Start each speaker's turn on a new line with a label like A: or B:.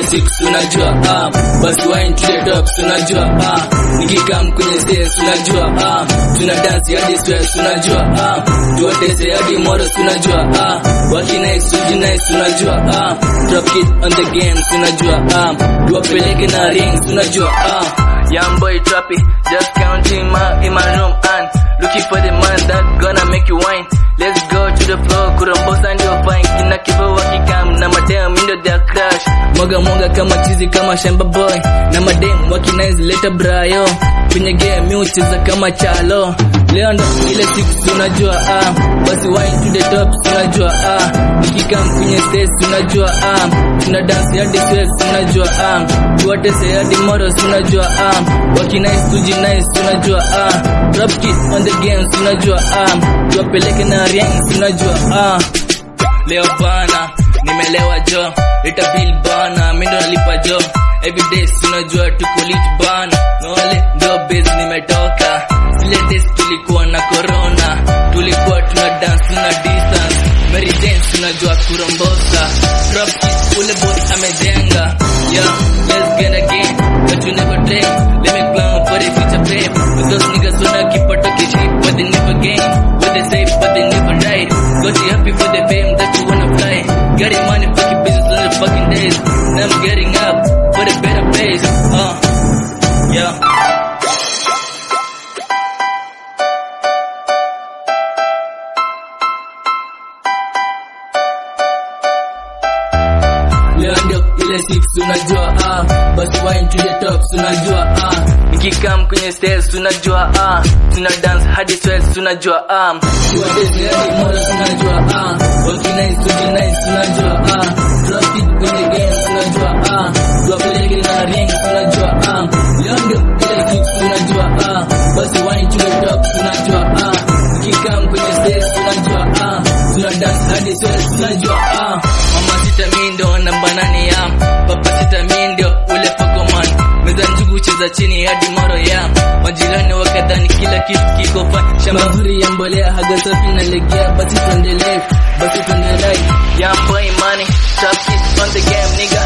A: six unajua ah basi wine to the top unajua ah nikikam kwenye stage unajua ah tuna dance hadi stress unajua ah tuwatese hadi moro unajua ah waki nice uji nice unajua ah drop it on the games unajua ah tuwapeleke na rings unajua ah Young boy trappy, just counting my in my room and looking for the man that gonna make you wine. Let's go to the floor, kurombosa ndio fine. Kina kibo wakikam na madem ndio their crush. Mwaga mwaga kama chizi kama shamba boy na madem wakinize leta brayo. Kwenye game mi ucheza kama chalo. Leo ndo ile siku unajua ah, basi wine to the top unajua ah, nikikam kwenye stage unajua ah, tuna dance hadi sweat unajua ah, tuwatese hadi moros unajua ah, wakinice tuji nice unajua ah, drop kit on the games unajua ah, tuwapeleke na rings unajua ah, leo bana nimelewa jo leta bill bana mi ndo nalipa jo everyday unajua tuko lit bana nole ndo base nimetoka zile days tulikuwa na corona tulikuwa tuna dance na distance Mary Jane unajua kurombosa drop kick ule boy amejenga yeah let's get again but you never drink let me plan for the future babe but those niggas wanna keep on talking shit but they never gain what they say but they never right got you happy for the fame that you wanna fly getting money fucking business on the fucking days now I'm getting up for the better place uh yeah Leo ndio ile six unajua ah basi wine to the top unajua ah nikikam kwenye stage unajua ah tuna dance hadi sweat unajua ah tuwateze hadi mola unajua ah wakinice tuji nice unajua ah drop it kwenye game unajua ah tuwapeleke na ring unajua ah leo ndio ile six unajua ah basi wine to the top unajua ah nikikam kwenye stage unajua ah tuna dance hadi sweat unajua ah mama sita mi ndo namba nane ya papa sita mi ndio ule pokoman meza njugu cheza chini hadi moro ya majirani wakadhani kila kitu kiko fa shamba zuri ya mbolea haga safi na legea basi tuendelee basi tuendelee ya boy money trap it on the game nigga